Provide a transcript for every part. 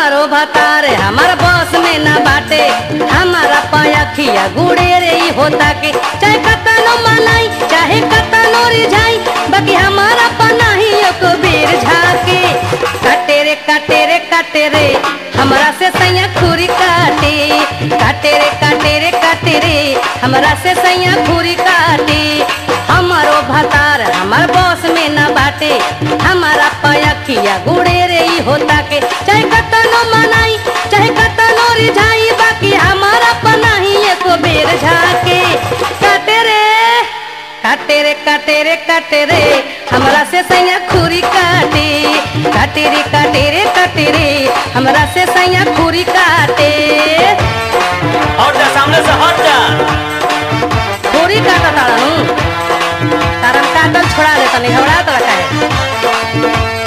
हमारो भतार हमार बस में ना बाटे हमारा पयखिया गुड़े रे ही होता के चाहे कतनो मनाई चाहे कतनो रिझाई बाकी हमारा पनाही एक बेर झाके काटे रे काटे रे काटे रे हमरा से सैया खुरी काटे काटे रे काटे रे काटे रे हमरा से सैया खुरी काटे हमारो भतार हमार बस में ना बाटे हमारा पयखिया गुड़े रे ही होता के चाहे कतनो मनाई चाहे कतनो रिझाई बाकी हमारा पनाही एक बेर झाके काटे रे काटे रे काटे रे काटे रे हमरा से सैया खुरी काटे काटे रे काटे रे काटे रे हमरा से सैया खुरी काटे हट जा सामने से हट जा खुरी काटा ताड़ू तारम काटल छोड़ा दे तनी हवड़ा तड़ा काहे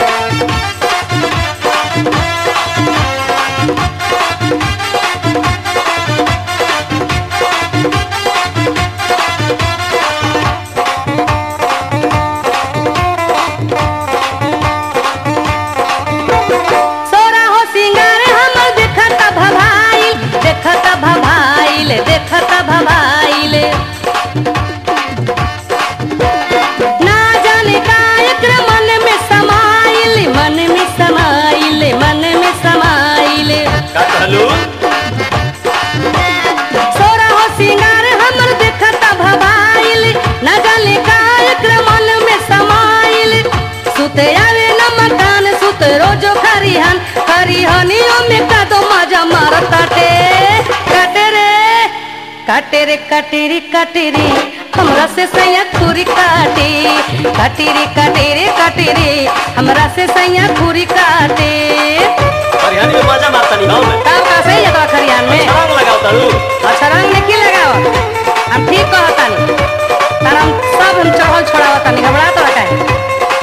सोरा हो सिंगार हमर देखत भभाइल देखत भभाइल देखत भभाइल ना जाने का एकरा मन में समाइल मन में समाइल मन में समाइल का कहलू सोरा हो सिंगार हमर देखत भभाइल ना जाने का एकरा मन में समाइल सुते आवे न मकान सुत रोजो खरिहन खरिहनियों में का दो मजा मारताटे काटे रे काटे रे काटे रे काटे रे हमरा से सैया खुरी काटे काटे रे काटे रे काटे रे हमरा से सैया खुरी काटे हरियाणी में मजा मारता नहीं गाँव में तब का सही है खरियान में रंग लगाओ तारू अच्छा रंग में की लगाओ हम ठीक कहतानी तार हम सब हम चढ़ल छोड़ावतानी घबरा तो रखा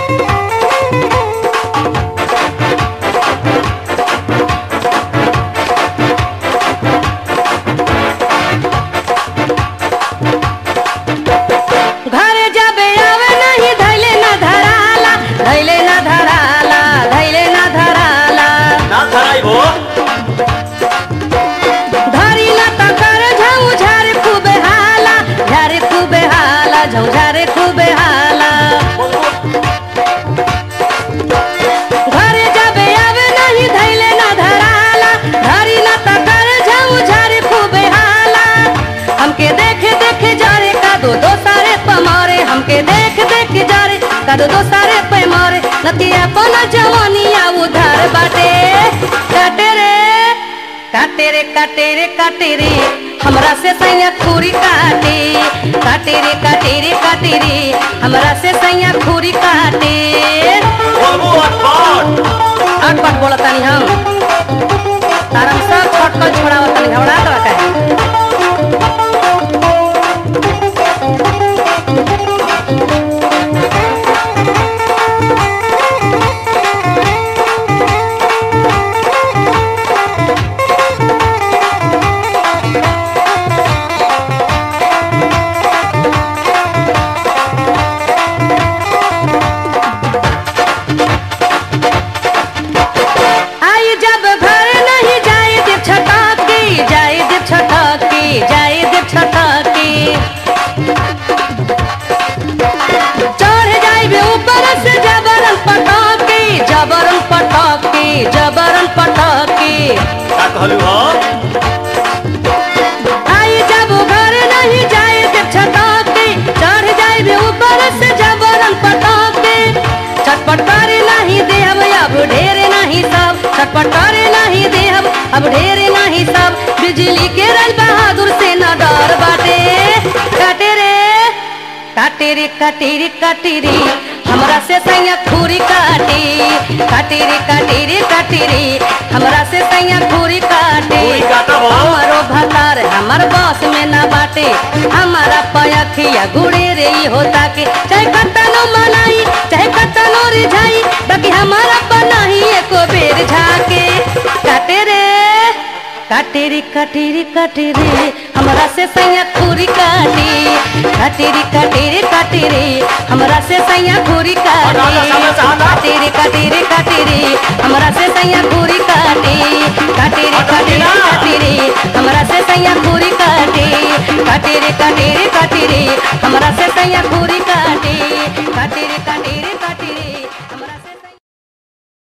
घरे जाबे आवे नहीं धैले ना धराला धैले ना धराला धैले ना धराला ना धराई वो धरी ना तकर झौ झारे खूबे हाला झारे खूबे हाला झौ झारे खूबे हाला घरे जाबे आवे नहीं धैले ना धराला धरी ना तकर झौ झारे खूबे हाला हमके देखे देखे जारे का दो दो सारे पमारे हमके देख देख जारे का दो दो सारे पैमारे नतिया पना जवानिया उधार बाटे काटे रे काटे रे काटे रे काटे रे हमरा से सैया खूरी काटे काटे रे काटे रे काटे रे हमरा से सैया खूरी काटे बोलबो अटपट अटपट बोलतानी हम तारम सब खटकल छोड़ावतानी घबरा तो का आई जब घर नहीं जाए दे छटकी जाए दे छटकी जाए दे छटकी चढ़ जाइबे ऊपर से जबरन पटकी जबरन पटकी जबरन पटकी का कहलू हो आई जब घर नहीं जाए दे छटकी चढ़ जाइबे ऊपर से जबरन पटकी छटपट करे नहीं दे हम अब ढेरे नहीं सब छटपट करे नहीं दे हम अब ढेरे नहीं सब बिजली के रल बहादुर से न डर बाटे काटे रे काटे रे काटे रे काटे रे हमरा से सैया खूरी काटे काटे रे काटे रे काटे रे हमरा से सैया खूरी काटे खूरी काटब हो। हमारो भतार हमार बस में ना बाटे हमारा पयखिया गुड़े रे ही होता के चाहे कतनो मनाई चाहे कतनो रिझाई बाकी हमारा पनाही एको बेर झाके काटे रे काटे रे काटे रे काटे रे हमरा से सैया खूरी काटे काटेरी काटेरी काटेरी हमरा से सैया घूरी हट, हट, काटे सामने से हट, हट। काटेरी काटेरी काटेरी हमरा से सैया घूरी काटे काटेरी हट, काटेरी हट, ना। काटेरी हमरा से सैया घूरी काटे काटेरी काटेरी काटेरी हमरा से सैया घूरी